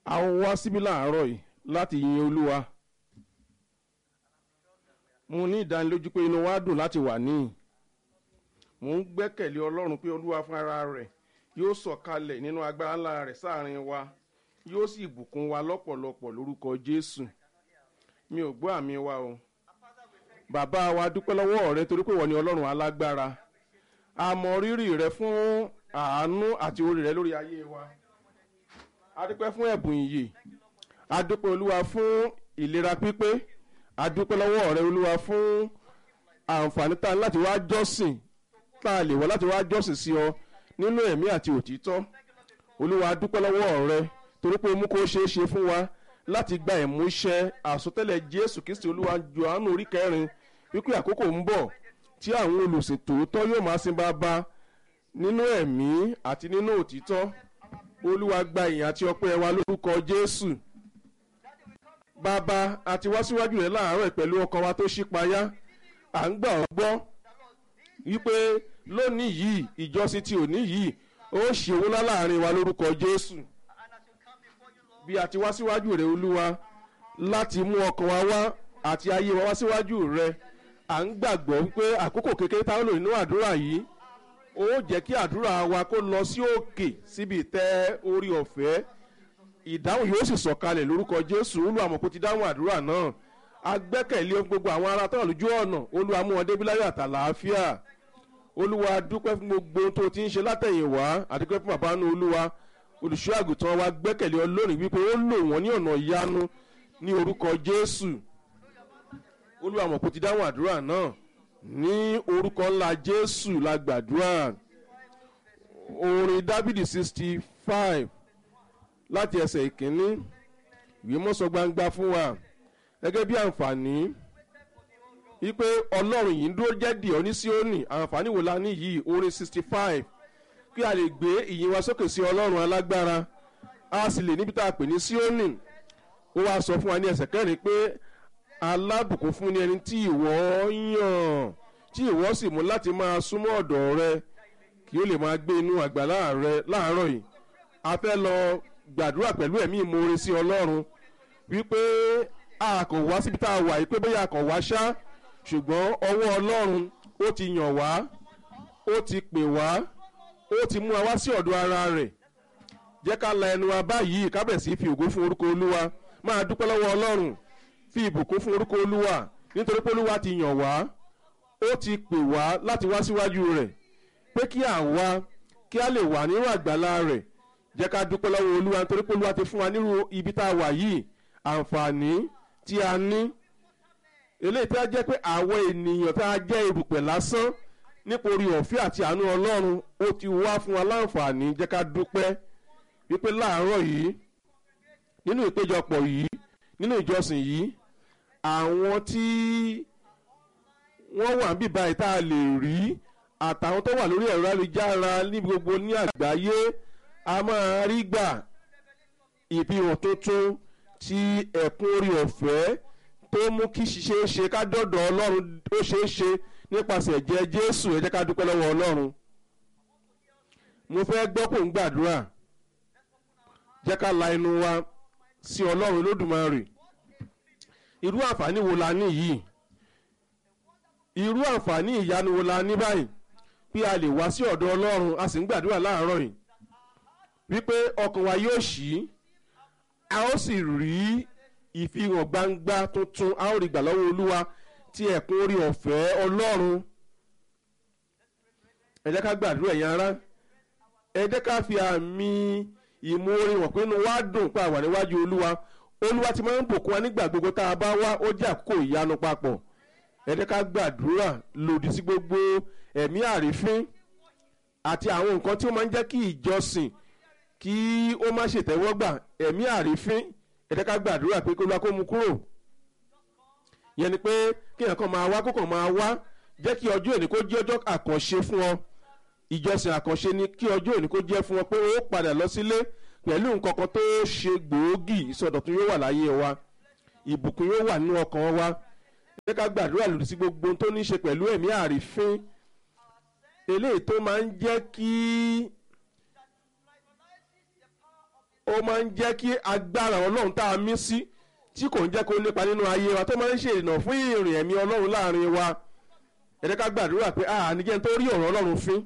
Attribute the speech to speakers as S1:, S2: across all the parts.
S1: a wá síbí láàárọ̀ yìí láti yin olúwa mo ní ìdánilójú pé inú wa dùn láti wà níyìn mo ń gbẹ́kẹ̀lé ọlọ́run pé olúwa fún ara rẹ̀ yóò sọ̀kalẹ̀ nínú agbára ńlá rẹ̀ sáàrin wa yóò sì bùkún wa lọ́pọ̀lọpọ̀ lórúkọ jésù mi ò gbọ́ àmì wa o bàbá wa dúpẹ́ lọ́wọ́ rẹ torí pé wọ́n ní ọlọ́run alágbára a mọ rírì rẹ fún àánú àti orí rẹ lórí ayé wa a dúpẹ́ fún ẹ̀bùn ìyè a dúpẹ́ olúwa fún ìlera pípé a dúpẹ́ lọ́wọ́ rẹ olúwa fún àǹfààní tá a ní láti wá jọ́sìn tá a lè wá láti wá jọ́sìn sí ọ nínú ẹ̀mí àti òtítọ́ olúwa a dúpẹ́ lọ́wọ́ rẹ torí pé o mú kó ṣeé ṣe fún wa láti gba ìmúṣẹ àsọtẹ́lẹ̀ jésù kristi olúwa johannu orí kẹrin wípé àkókò ń bọ̀ tí àwọn olùsìn tòótọ́ yóò máa sin bàbá nínú ẹ̀mí àti nínú òtítọ́ olúwa gba ìyìn àti ọpẹ́ wa lórúkọ jésù bàbá àti wá síwájú rẹ láàárọ̀ pẹ̀lú ọkàn wa tó ṣípayá à ń gbà ọ́ gbọ́ wípé lónìí yìí ìjọsìn ti òní yìí ó ṣe owó ńlá láàrin wa lórúkọ jésù bí a ti wá síwájú rẹ olúwa láti mú ọkàn wa wá àti ayé wa wá síwájú rẹ à ń gbàgbọ́ wípé àkókò kékeré táwọn lò nínú àdúrà yìí ó jẹ́ kí àdúrà wa kó lọ sí òkè síbi ìtẹ́ orí ọ̀fẹ́ ìdáhùn yóò sì sọ̀kalẹ̀ lórúkọ jésù olúwàmọ̀kó ti dáhùn àdúrà náà agbẹ́kẹ̀lé gbogbo àwọn ará tán lójú ọ̀nà olúwa mú wọn débi láyọ̀ àtàlàáfíà olúwa dúpẹ́ fún gbogbo ohun tó ti ń ṣe látẹ̀yìnwá àdúpẹ́ fún bàbá nu olúwa olùṣọ́ àgùntàn wa gbẹ́kẹ̀lé ọ lónìí wípé ó lò wọ́n ní ọ̀nà ìyanu ní orúkọ jésù olúwàmọ̀kó ti dáhùn àdúrà náà ní orúkọ ńlá jésù la gbàdúrà orin dábìdì sixty five láti ẹsẹ̀ ìkíní ìwé mọ́sọ gbangba fún wa gẹ́gẹ́ bí àǹfààní wípé ọlọ́run yìí ń dúró jẹ́ dìọ́ ní síónì àǹfààní wo la ní yìí orin sixty five kí a lè gbé ìyìn wa sókè sí ọlọ́run alágbára a sì lè níbi tá a pè ní síónì ó wáá sọ fún wa ní ẹsẹ̀ kẹrin pé alábùkún fún ni ẹni tí ìwọ yàn tí ìwọ sì mú láti máa súnmọ́ ọ̀dọ̀ rẹ kí ó lè máa gbé inú àgbàlá rẹ láàárọ̀ yìí a fẹ́ lọ gbàdúrà pẹ̀lú ẹ̀mí ìmoore sí ọlọ́run wípé a kò wá síbi tá a wà yìí pé bóyá a kò wá ṣá ṣùgbọ́n ọwọ́ ọlọ́run ó ti yàn wá ó ti pè wá ó ti mú wa wá sí ọ̀dọ̀ ara rẹ̀ jẹ́ ká la ẹnu wa báyìí kábẹ̀sí fi ògo fún orúkọ olúwa máa dúpẹ́ lọ́wọ́ ọlọ́run fi ìbùkún fún orúkọ olúwa nítorí pé olúwa ti yàn wá ó ti pè wá láti wá síwájú rẹ̀ pé kí àwa kí a lè wà nínú àgbàlá rẹ̀ jẹ́ ká dúpẹ́ lọ́wọ́ olúwa nítorí pé olúwa ti fún wa nírú ibi tá a wà yìí àǹfààní tí a ní eléyìí tí a jẹ́ pé àwọn ènìyàn tá a jẹ́ erùpẹ̀ lásán nípa orí ọ̀fẹ́ àti àánú ọlọ́run ó ti wá fún wa láǹfààní jẹ́ ká dúpẹ́ wípé láàárọ̀ yìí nínú ìpéjọpọ̀ yìí nínú ìjọsìn yìí àwọn tí wọ́n wà níbí báyìí tá a lè rí àtàwọn tó wà lórí ẹ̀rọ ayélujára ní gbogbo ní àgbáyé a máa rí gbà ìfihàn tuntun ti ẹ̀kún orí ọ̀fẹ́ tó mú kí ṣiṣẹ́ ṣe ká dọ̀dọ̀ ọlọ́run ó ṣeé ṣe nípasẹ̀ ẹ̀jẹ̀ jésù ẹ jẹ́ ká dúpẹ́ lọ́wọ́ ọlọ́run mo fẹ́ gbọ́ kó ń gbàdúrà jẹ́ ká la inú wa sí ọlọ́run lódùmarè irú àǹfààní wo la ní yìí irú àǹfààní ìyanu wo la ní báyìí bí a lè wá sí ọ̀dọ̀ ọlọ́run a sì ń gbàdúrà láàárọ̀ yìí wípé ọkàn wa yóò ṣí a ó sì rí ìfihàn gbangba tuntun a ó rí gbà lọ́wọ́ olúwa tí ẹ̀kún orí ọ̀fẹ́ ọlọ́run ẹ jẹ́ ká gbàdúrà ẹ̀yin ará ẹ jẹ́ ká fi àmì ìmoore wọ̀n pé inú wa dùn pé àwà níwájú olúwa olúwa ti máa ń bùkún wa nígbà gbogbo tá a bá wá ó jẹ́ àkókò ìyanu papọ̀ ẹ jẹ́ ká gbàdúrà lòdì sí gbogbo ẹ̀mí àrífín àti àwọn nǹkan tí ó máa ń jẹ́ kí ìjọsìn kí ó má ṣètẹ́wọ́gbà ẹ̀mí àrífín ẹ jẹ́ ká gbàdúrà pé kó lọ́wọ́ kó mu kúrò yẹn ni pé kí èèyàn kan máa wá kó kàn máa wá jẹ́ kí ọjọ́ òní kó jẹ́ ọjọ́ àkànṣe fún ọ ìjọsìn àkànṣe ni kí ọjọ́ òní kó jẹ́ fún ọ pé ó padà lọ sílé pẹ̀lú nǹkan kan tó ṣe gbòógì ìsọdọ̀tun yóò wà láyé wa ìbùkún yóò wà nínú ọkàn wa jẹ́ ká gbàdúrà lòdì sí gbogbo ohun tó ní í ṣe pẹ̀lú ẹ̀mí àrífín eléyìí tó máa ń jẹ́ kí ó máa ń jẹ́ kí agbára ọlọ́run tá a mí sí tí kò ń jẹ́ kó nípa nínú ayé wa tó máa ń ṣe ìrìnà fún ìrìn ẹ̀mí ọlọ́run láàrin wa ẹ jẹ́ ká gbàdúrà pé àníjẹ́ tó rí ọ̀rọ̀ ọlọ́run fín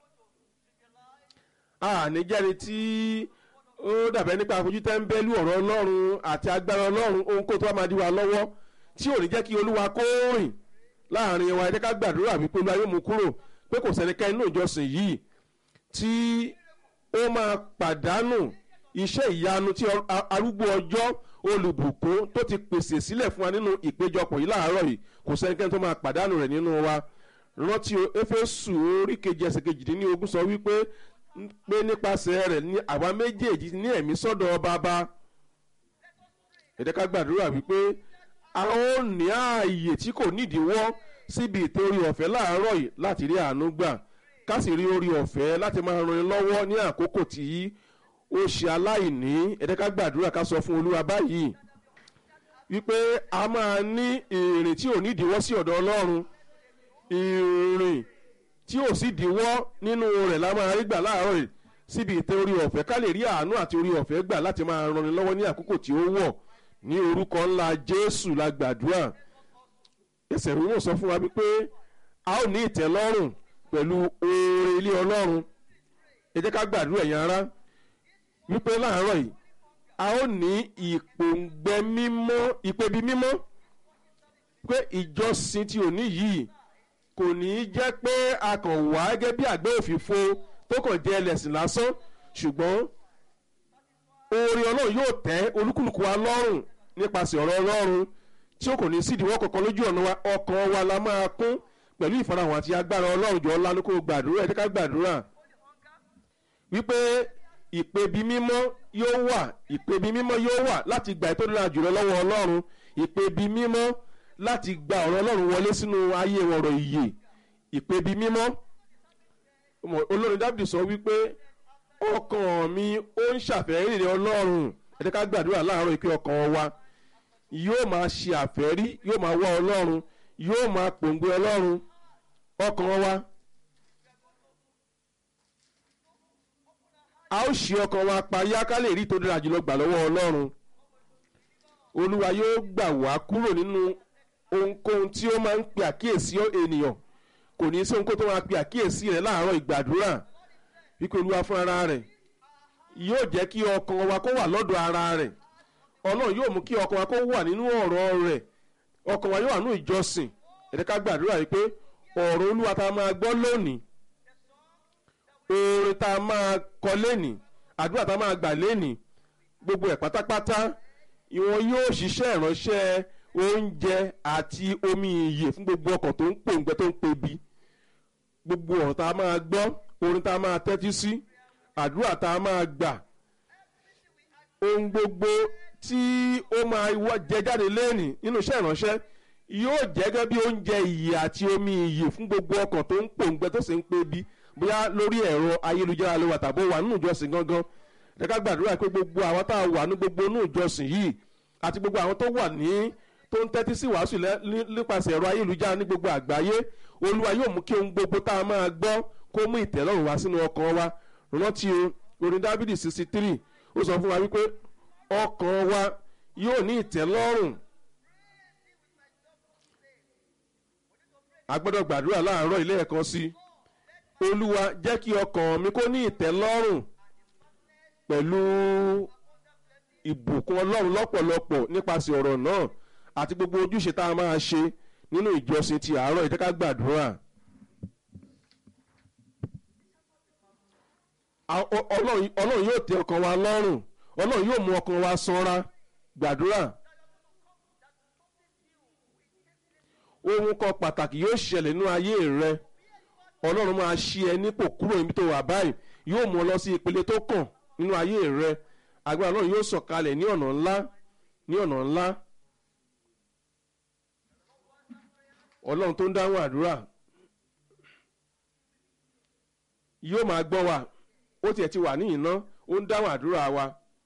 S1: àníjẹ́ni tí ó dàbẹ́ nípa àfojú tẹ́ńbẹ́lú ọ̀rọ̀ ọlọ́run àti agbára ọlọ́run ohun kó tó wá máa di wa lọ́wọ́ tí ò ní jẹ́ kí olúwa kó rìn láàrin wa ẹ jẹ́ ká gbàdúrà wípé olúwa yóò mú kúrò pé kò sẹ́nikẹ́ni nínú ìjọsìn yìí tí ó máa pàdánù iṣẹ́ ìyanu tí arúgbó ọjọ́ olùbùkún tó ti pèsè sílẹ̀ fún wa nínú ìpéjọpọ̀ yìí láàárọ̀ yìí kò sẹ́nikẹ́ni tó máa pàdánù rẹ̀ nínú wa rántí éfésù orí kejì ẹsẹ̀ kejìdínlógún sọ wípé pé nípasẹ̀ rẹ̀ ní àwa méjèèjì ní ẹ̀mí sọ́dọ̀ bàbá ẹ jẹ́ ká gbàdúrà wípé a ó ní ààyè tí kò nídìíwọ́ síbi ìtẹ́ orí ọ̀fẹ́ láàárọ̀ yìí láti rí àánú gbà ká sì rí orí ọ̀fẹ́ láti máa ran ni lọ́wọ́ ní àkókò tí ó ṣe aláìní ẹ jẹ́ ká gbàdúrà ká sọ fún olúwa báyìí wípé a máa ní ìrìn tí ò nídìíwọ́ sí ọ̀dọ̀ ọlọ́run ìrìn tí ò sì díwọ́ nínú rẹ̀ la máa rí gbà láàárọ̀ yìí síbi ìtẹ́ orí ọ̀fẹ́ ká lè rí àánú àti orí ọ̀fẹ́ gbà láti máa ran ni lọ́wọ́ ní àkókò tí ó wọ̀ ní orúkọ ńlá jésù la gbàdúrà ẹsẹ̀ rúwò sọ fún wa wípé a ó ní ìtẹ́lọ́rùn pẹ̀lú oore ilé ọlọ́run ẹ jẹ́ ká gbàdúrà ẹ̀yin ará wípé láàárọ̀ yìí a ó ní ìpòǹgbẹ mímọ́ ìpèbí mímọ́ pé ìjọsìn tí ò ní yìí kò ní í jẹ́ pé a kàn wá gẹ́gẹ́ bí àgbẹ̀ òfìfo tó kàn jẹ́ ẹlẹ́sìn lásán ṣùgbọ́n oore ọlọ́run yóò tẹ́ olúkúlùkù wa lọ́rùn nípasẹ̀ ọ̀rọ̀ ọlọ́run tí ó kò ní sí ìdíwọ́ kankan lójú ọ̀nà wa ọkàn wa la máa kún pẹ̀lú ìfarahàn àti agbára ọlọ́run jọ ńlá ní kó gbàdúrà ẹ̀dẹ́ká gbàdúrà wípé ìpèbí mímọ́ yóò wà ìpèbí mímọ́ yóò wà láti gba ètò ìlànà jùlọ lọ́wọ́ ọlọ́run ìpèbí mímọ́ láti gba ọ̀rọ̀ ọlọ́run wọlé sínú ayé ọ̀rọ̀ ìyè ìpèbí mímọ́ olórin dábìdì sọ wípé ọkàn mi ó ń ṣàfẹ́rí rẹ̀ ọlọ́run ẹ̀dẹ́ká gbàdúrà láàárọ̀ ìpè ọkàn wa yóò máa ṣe àfẹ́rí yóò máa wá ọlọ́run yóò máa pòǹgbẹ ọlọ́run ọkàn wa a ó ṣe ọkàn wa payá ká lè rí tó dára jùlọ gbà lọ́wọ́ ọlọ́run olúwa yóò gbà wá kúrò nínú ohunkóhun tí ó máa ń pe àkíyèsí ènìyàn kò ní í sí ohunkóhun tó máa pe àkíyèsí rẹ̀ láàárọ̀ ìgbàdúrà wípé olúwa fún ara rẹ̀ yóò jẹ́ kí ọkàn wa kó wà lọ́dọ̀ ara rẹ̀ ọlọ́run yóò mú kí ọkàn wa kó wà nínú ọ̀rọ̀ rẹ̀ ọkàn wa yóò wà nínú ìjọsìn ẹ̀dẹ́ ká gbàdúrà yìí pé ọ̀rọ̀ olúwa tá a máa gbọ́ lónìí oore tá a máa kọ lénìí àdúrà tá a máa gbà lénìí gbogbo ẹ̀ pátápátá ìwọ̀n yóò ṣiṣẹ́ ìránṣẹ́ oúnjẹ àti omi ìyè fún gbogbo ọkàn tó ń pòǹgbẹ tó ń pebi gbogbo ọ̀rọ̀ tá a máa gbọ́ orin tá a máa tẹ́tí sí àdúrà tá a máa gbà ohun gbogbo tí ó máa jẹ jáde lẹ́nìí nínú iṣẹ́ ìránṣẹ́ yóò jẹ́ gẹ́gẹ́ bí oúnjẹ ìyè àti omi ìyè fún gbogbo ọkàn tó ń pòǹgbẹ tó sì ń pebi bóyá lórí ẹ̀rọ ayélujára ló wà tàbí wà nínú ìjọsìn gangan ẹ̀ka gbàdúrà pé gbogbo àwọn tá a wà ní gbogbo inú ìjọsìn yìí àti gbogbo àwọn tó wà ní tó ń tẹ́tí sí wàásù nípasẹ̀ ẹ̀rọ ayélujára ní gbogbo àgbáyé olúwa yóò mú kí ohun gbogbo tá a máa gbọ́ kó mú ìtẹ́lọ́rùn wá sínú ọkàn wa rántí o orin dábìdì sixty three ó sọ fún wa wípé ọkàn wa yóò ní ìtẹ́lọ́rùn a gbọ́dọ̀ gbàdúrà láàárọ̀ ilé ẹ̀kan sí olúwa jẹ́ kí ọkàn mi kó ní ìtẹ́lọ́rùn pẹ̀lú ìbùkún ọlọ́run lọ́pọ̀lọpọ̀ nípasẹ̀ ọ̀rọ̀ náà àti gbogbo ojúṣe tá a máa ṣe nínú ìjọsìn ti àárọ̀ ìjẹ́ ká gbàdúrà. ọlọ́run yóò tẹ ọkàn wa lọ́rùn ọlọ́run yóò mú ọkàn wa sanra gbàdúrà. ohun kan pàtàkì yóò ṣẹlẹ̀ nínú ayé rẹ ọlọ́run máa ṣí ẹ nípò kúrò níbi tó wà báyìí yóò mú ọ lọ sí ìpele tó kàn nínú ayé rẹ agbára ọlọ́run yóò sọ̀kalẹ̀ ní ọ̀nà ńlá ní ọ̀nà ńlá ọlọ́run tó ń dáhùn àdúrà yóò máa gbọ́ wa ó tiẹ̀ ti wà ní ìná ó ń dáhùn àdúrà wa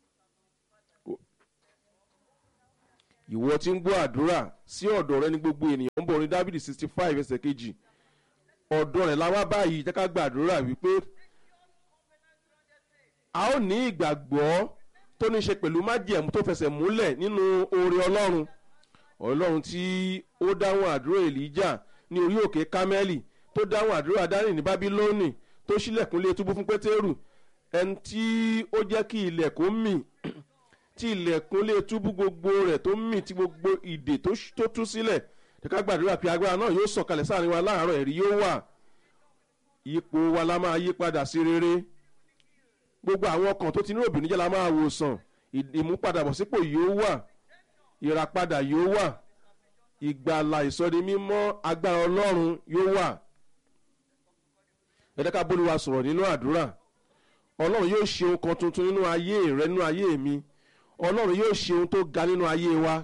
S1: ìwọ tí ń gbọ́ àdúrà sí ọ̀dọ̀ rẹ ní gbogbo ènìyàn ń bọ̀ ní dábìlì sixty five ẹsẹ̀ kejì ọ̀dọ̀ rẹ̀ la wá báyìí jẹ́ ká gbàdúrà wípé a ó ní ìgbàgbọ́ tó ní ṣe pẹ̀lú májẹ̀mú tó fẹsẹ̀ múlẹ̀ nínú oore ọlọ́run ọlọ́run tí ó dáhùn àdúrà èlíjà ní orí òkè kámẹ́lì tó dáhùn àdúrà dání ní bábílónì tó ṣílẹ̀kùnlé túbú fún pétérù ẹni tí ó jẹ́ kí ilẹ̀kùn mì tí ilẹ̀kùnlé túbú gbogbo rẹ̀ tó mì tí gbogbo ìdè tó tú sílẹ̀ ká gbàdúrà pé agbára náà yóò sọ̀kalẹ̀ sáàrin wa láàárọ̀ ẹ̀rí yóò wà ipò wa la máa yí padà sí rere gbogbo àwọn ọkàn tó ti ní òbínújẹ́ la máa wòsàn ìmúpadàbọ̀sípò yóò wà ìràpadà yóò wà ìgbàlà ìsọdi mímọ́ agbára ọlọ́run yóò wà ẹ̀dẹ́ká bólúwa sọ̀rọ̀ nínú àdúrà ọlọ́run yóò ṣe ohun kan tuntun nínú ayé rẹ nínú ayé mi ọlọ́run yóò ṣe ohun tó ga nínú ayé wa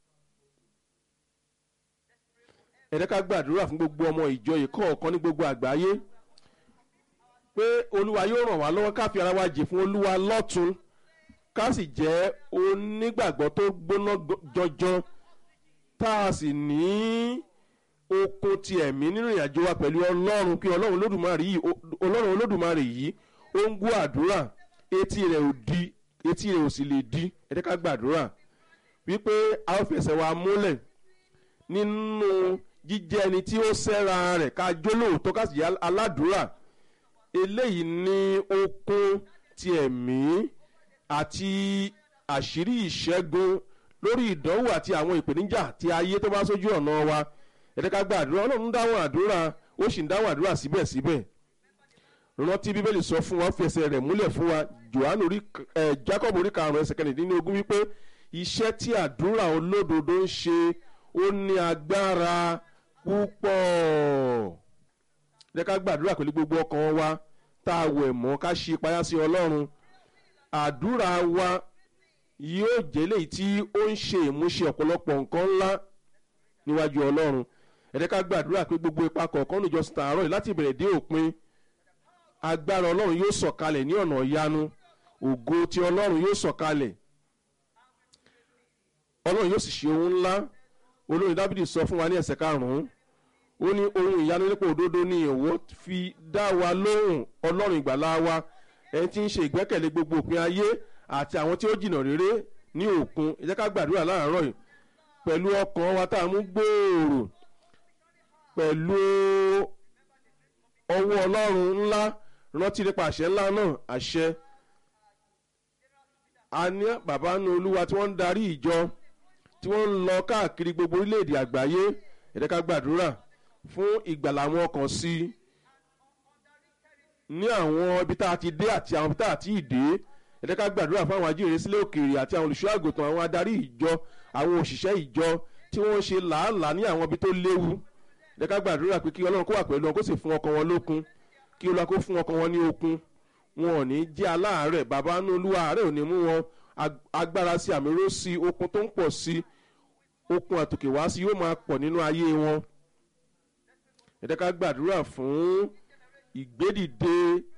S1: ẹ̀dẹ́ká gbàdúrà fún gbogbo ọmọ ìjọ ìkọ̀ọ̀kan ní gbogbo àgbáyé pé olúwa yóò ràn wá lọ́wọ́ ká fi ara wa jì fún olúwa lọ́tún ká sì jẹ́ onígbàgbọ́ tó gbóná jọjọ tá a sì ní okun ti ẹ̀mí nínú ìrìnàjò wa pẹ̀lú ọlọ́run pé ọlọ́run olódùmarè yìí ọlọ́run olódùmarè yìí ó ń gbọ́ àdúrà etí rẹ̀ ò di etí rẹ̀ ò sì lè di ẹ jẹ́ ká gbàdúrà wípé a ó fẹsẹ̀ wa múlẹ̀ nínú jíjẹ́ ẹni tí ó sẹ́ra rẹ̀ ká jólóòótọ́ ká sì jẹ́ aládùúrà eléyìí ní okun ti ẹ̀mí àti àṣírí ìṣẹ́gun lórí ìdánwò àti àwọn ìpèníjà ti ayé tó bá sójú ọ̀nà wa ẹ̀dẹ́ká gba àdúrà ọlọ́run dáhùn àdúrà ó sì ń dáhùn àdúrà síbẹ̀síbẹ̀ rántí bíbélì sọ fún wa ó fi ẹsẹ̀ rẹ̀ múlẹ̀ fún wa johannu orí ẹ̀ jacob orí karùn-ún ẹsẹ̀ kẹrìndínlógún wípé iṣẹ́ tí àdúrà olódodo ń ṣe ó ní agbára púpọ̀ ẹ̀dẹ́ká gbàdúrà pẹ̀lú gbogbo ọkàn wa tá a wẹ̀ mọ́ ká ṣe payá sí ọlọ́run àdúrà wa yóò jẹ́ léyìí tí ó ń ṣe ìmúṣẹ ọ̀pọ̀lọpọ̀ nǹkan ńlá níwájú ọlọ́run ẹ̀dẹ́ ká gbàdúrà pé gbogbo ipa kọ̀ọ̀kan níjọsìn tààrọ̀ yìí láti ìbẹ̀rẹ̀ dé òpin agbára ọlọ́run yóò sọ̀kalẹ̀ ní ọ̀nà ìyanu ògo ti ọlọ́run yóò sọ̀kalẹ̀ ọlọ́run yóò sì ṣe ohun ńlá olórin dábìdì sọ fún wa ní ẹsẹ̀ karùn-ún ó ní ohun ìyanu nípa òdodo ni ìwọ fi dá wa lóhùn ọlọ́run ìgbàlá wa ẹni tí ń ṣe ìgbẹ́kẹ̀lé gbogbo òpin ayé àti àwọn tí ó jìnnà réré ní òkun ẹ jẹ́ ká gbàdúrà láàárọ̀ yìí pẹ̀lú ọkàn wa tá a mú gbòòrò pẹ̀lú ọwọ́ ọlọ́run ńlá rántí nípa àṣẹ ńlá náà àṣẹ a ní bàbá nu olúwa tí wọ́n ń darí ìjọ tí wọ́n ń lọ káàkiri gbogbo orílẹ̀-èdè àgbáyé ẹ jẹ́ ká gbàdúrà fún ìgbàlà àwọn ọkàn sí i ní àwọn ibi tá a ti dé àti àwọn ibi tá a ti dé ẹ jẹ́ ká gbàdúrà fún àwọn ajíhìnrere sílẹ̀ òkèèrè àti àwọn olùṣọ́ àgùntàn àwọn adarí ìjọ àwọn òṣìṣẹ́ ìjọ tí wọ́n ń ṣe làálàá ní àwọn ibi tó léwu ẹ jẹ́ ká gbàdúrà pé kí ọlọ́run kó wà pẹ̀lú wọn kó sì fún ọkàn wọn lókun kí olúwa kó fún ọkàn wọn ní okun wọn ò ní jẹ́ aláàárẹ̀ bàbá nú olúwa àárẹ̀ ò ní mú wọn agbára sí àmì ró sí okun tó ń pọ̀ sí okun àtòkè wá sí yóò máa pọ̀ nínú ayé wọn ẹ jẹ́ ká gbàdúrà fún ìgbédìde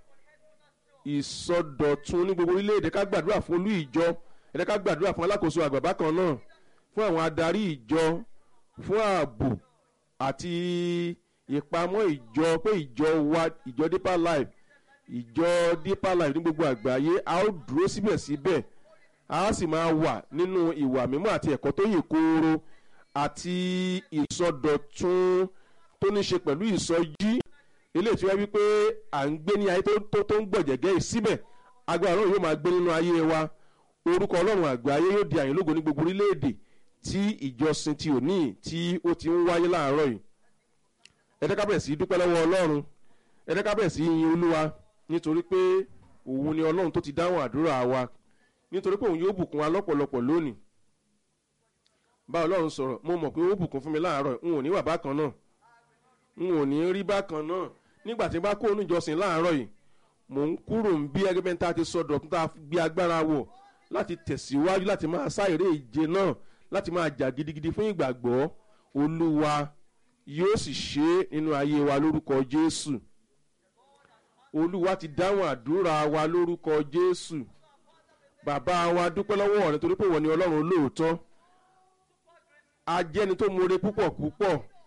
S1: ìsọdọ̀tun ní gbogbo orílẹ̀-èdè ká gbàdúrà fún olú ìjọ ẹ jẹ́ ká gbàdúrà fún alákòóso àgbà bákan náà fún àwọn adarí ìjọ fún ààbò àti ìpamọ́ ìjọ pé ìjọ wa ìjọ deeper life ìjọ deeper life ní gbogbo àgbáyé a ó dúró síbẹ̀síbẹ̀ a sì máa wà nínú ìwà mímọ́ àti ẹ̀kọ́ tó yè kooro àti ìsọdọ̀tun tó ní ṣe pẹ̀lú ìsọjí eléyìí tí wọ́n wí pé à ń gbé ní ayé tó tó ń gbọ̀jẹ̀gẹ́ yìí síbẹ̀ agbára náà yóò máa gbé nínú ayé wa orúkọ ọlọ́run àgbáyé yóò di àyìnlógo ní gbogbo orílẹ̀-èdè tí ìjọsìn ti òní tí ó ti ń wáyé láàárọ̀ yìí ẹ̀ẹ́dẹ́ká bẹ̀rẹ̀ sí í dúpẹ́ lọ́wọ́ ọlọ́run ẹ̀ẹ́dẹ́ká bẹ̀rẹ̀ sí í yin olúwa nítorí pé òun ni ọlọ́run tó ti dáhùn àdúrà wa nítorí pé òun yóò bùkún wa lọ́pọ̀lọpọ̀ lónìí bá ọlọ́run sọ̀rọ̀ mo mọ̀ pé ó bùkún fún mi láàárọ̀ n ò ní wà bákan náà n ò ní rí bákan náà nígbà tí n bá kó onú ìjọsìn láàárọ̀ yìí mò ń kúrò ń bí ẹgbẹ́ bẹ́ẹ̀ tá a ti sọ̀dọ̀ tá a gbé agbára wọ̀ láti tẹ̀síwájú láti máa sá eré ìje náà láti máa jà gidigidi fún ìgbàgbọ́ olúwa yóò sì ṣe é nínú ayé wa lórúkọ jésù olúwa ti dáhùn àdúrà wa lórúkọ jésù bàbá wa dúpẹ́ lọ́wọ́ rẹ torí pé wọ́n ní ọlọ́run olóòótọ́ ajẹ́ni tó more púpọ̀ púpọ̀